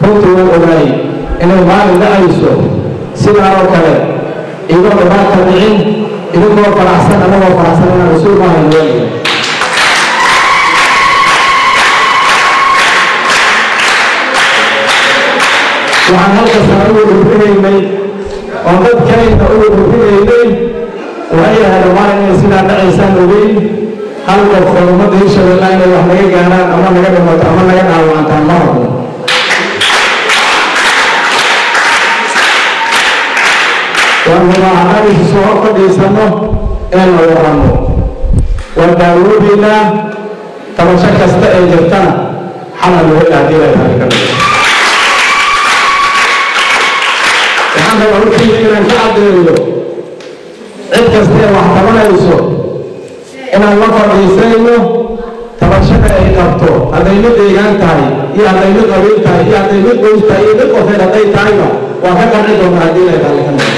runtii waan ogaay inay maalin dhacayso sidaa oo kale igoo dhibaata dhicin idinkoo faraxsan anagoo faraxsan inaan rasuul maahan weelaya waxaan halka sare ugu dhufinaynay oo dadkayna ugu dhufinaynay waxay ahayd maalin inay sidaa dhacaysaan ogeyn hal qof oo ummadda hirshabelle inay wax naga gaaraan ama naga dhimato ama naga dhaawacantaan ma rabno waan rabaa haddaan isu soo hor fadhiisano inaan la waranno waan daawoodeynaa tabasho kasta ee jirtana xalal loo dhaadii la tahay ka mida waxaan rabaa hortiina inaan ka caddeeyo cid kasta ee wax tabanayso inaan la fadhiisayno tabashada ay qabto hadday mid deegaan tahay iyo hadday mid qabiil tahay iyo hadday mid qoys tahay iyo mid qofeed hadday tahayba waa ka qanci doonaa haddii la tahay ka mida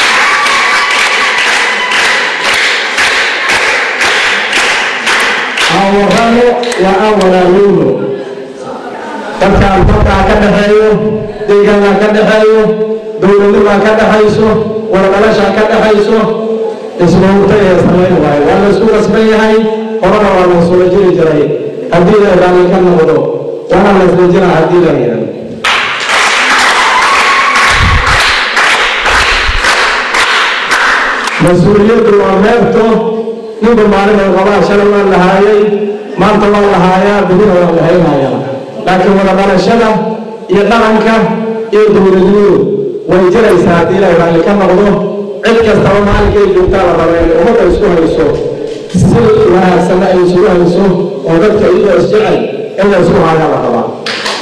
aan warrano waa aan walaaloowno dadkaan dalkaa ka dhaxeeyo deegaankaa ka dhaxeeyo dowladnimaa ka dhaxayso waradhalashaa ka dhaxayso ismawta ee samayn waayo waa la isku qasban yahay horena waa la isula jiri jiray haddii la raalli ka noqdo waana la isla jiraa haddii la yidhahdo mas-uuliyaddu waa meerto ninba maalin oo qabaa shalay waa lahaayay maanta waa lahaayaa berina waa lahaynayaa laakiin wada dhalashada iyo dhaqanka iyo dowladnimadu way jiraysaa haddii ilaahay raalli ka noqdo cid kastaba maalinkay joogtaa la raba inay ummadda isku hayso si wanaagsanna ay isugu hayso oo dadka iyadoo isjecel in la isku hayaa la rabaa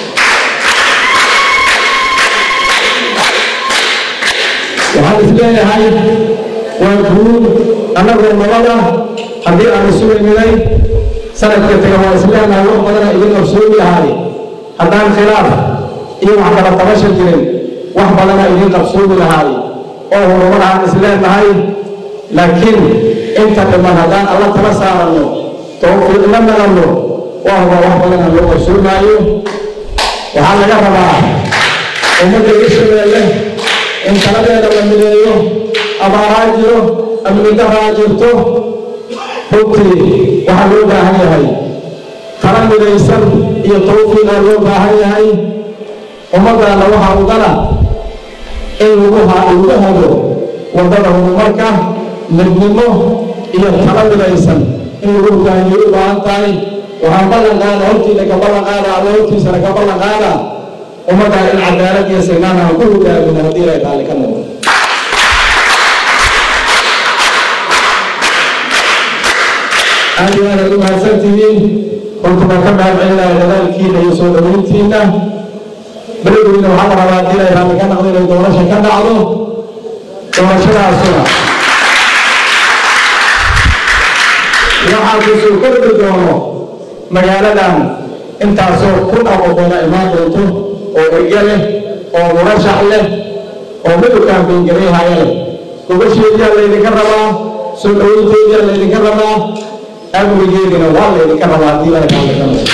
waxaan isleeyahay waa guud annagoo nabada haddii aan isu iminay sanadka taga waa isleenahay wax badana idin qabsoomi lahaay haddaan khilaaf iyo wax kala tabasha jirin wax badana idin qabsoomi lahaay oo horumar aan isleenahay laakiin inta dhiman haddaan alla tala saaranno tawfiiq la nalanno waa huba wax badana loo qabsoomaayo waxaa laga rabaa ummadda hirshabeelle in taladeeda la mideeyo abaaraa jiro amnidaraa jirto runtii waxaa loo baahan yahay tala midaysan iyo tawfiiqaa loo baahan yahay ummaddaana waxaa ugana in lagu lagu hado waddada horumarka midnimo iyo tala midaysan in lagu hogaamiyo u baahan tahay waxaan ballan qaada hortiina ka ballan qaada alla hortiisana ka ballan qaada ummaddaa in cadaalad iyo sinaan aan ku hogaamina haddii ilaahay raalli ka noqdo aad iyo aad aad u mahadsantihiin runtu baan ka mahad celinaya dadaalkiina iyo soo dhaweyntiina beledweyne waxaa la rabaa haddii ilaahay raalli ka noqdo inay doorasha ka dhacdo doorashadaasuna waxaa kusoo kordhi doono magaaladan intaasoo kun aqoqoona imaan doonto oo erge leh oo murashax leh oo midowkaan bengareyhaya leh gobasheediyaa laydinka rabaa soo dhaweynteediyaa laydinka rabaa amnigeedina waa laydinka rabaa haddii ilaahay raalli ka noqdo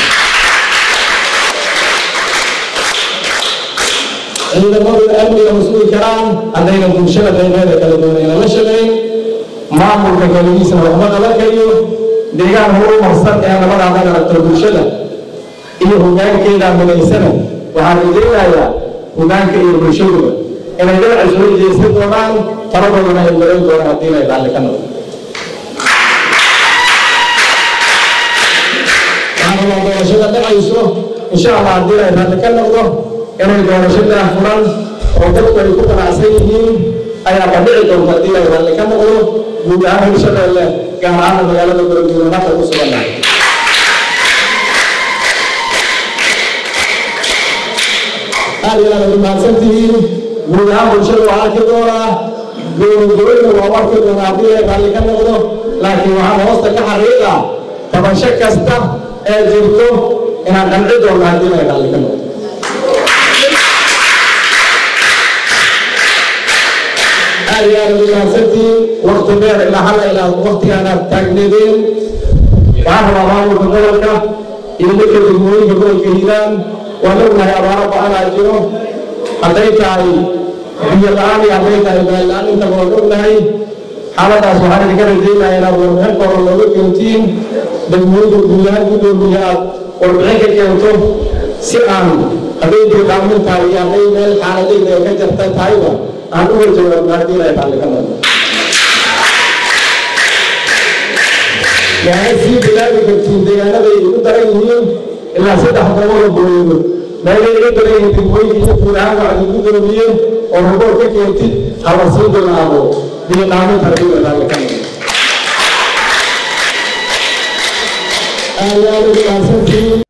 ciidamaduna amniga mas-uuli karaan haddayna bulshada qaybeeda kala doonayna la shaqayn maamulka keligiisna waxba qaban kariyo deegaan horumarsan ee nabadaada aragto bulshada iyo hogaankeeda midaysana waxaan rajaynayaa hogaanka iyo bulshaduba inay dhinaca soo jeesan doonaan taladoodana ay garan doonaan haddii inay raalli ka noqdo waxaan rabaa doorashada dhacayso insha allah haddii inay raalli ka noqdo inay doorashada furan oo dadku ay ku qanacsan yihiin ayaa ka dhici doonta haddii ay raalli ka noqdo guud ahaan hirshabeelle gaar ahaan magaalada beledweyne maanta ku sugannahay aad iyo aad aad mahadsantihiin guud ahaan bulshada waa arki doonaa goonigoyna waa arki doonaa haddii ay raalli ka noqdo laakiin waxaan hoosta ka xariiqaa tabasho kasta ee jirto inaan qanci doonno haddii ay raalli ka noqdo aad iyo aad ugu mahadsantihiin wakti dheer ilaa halla ilaa waktigaan aad taagneedeen waxaan rabaa maamulka gobolka iyo dadka degmooyinka gobolka hiiraan waan ognahay abaaro ba-anaa jiro jiro hadday tahay biyo la-aan iyo hadday tahay meel la-aan intaba waan ognahay xaaladaas waxaan idinka rajaynayaa inaad warbixin kooban looga keentiin degmooyinka guud ahaan gudoomiye aad warbixin ka keento si aan hadday dirqaamin tahay iyo hadday meel xaaladayda ay ka jarta tahayba aan uga jawaabno haddii ilahay raalli ka noqdo waxay sii bilaabi kartiin deegaanaday ugu daran yihiin ilaa saddex boqol oo booyado meelay iga daran yihiin degmooyinka iyo guud ahaan waxaad gudoomiye oo ruboor ka keentid hala sii bilaabo biiqaaminta haddii ilahay raalli ka noqdo aad aad ugu mahadsantihiin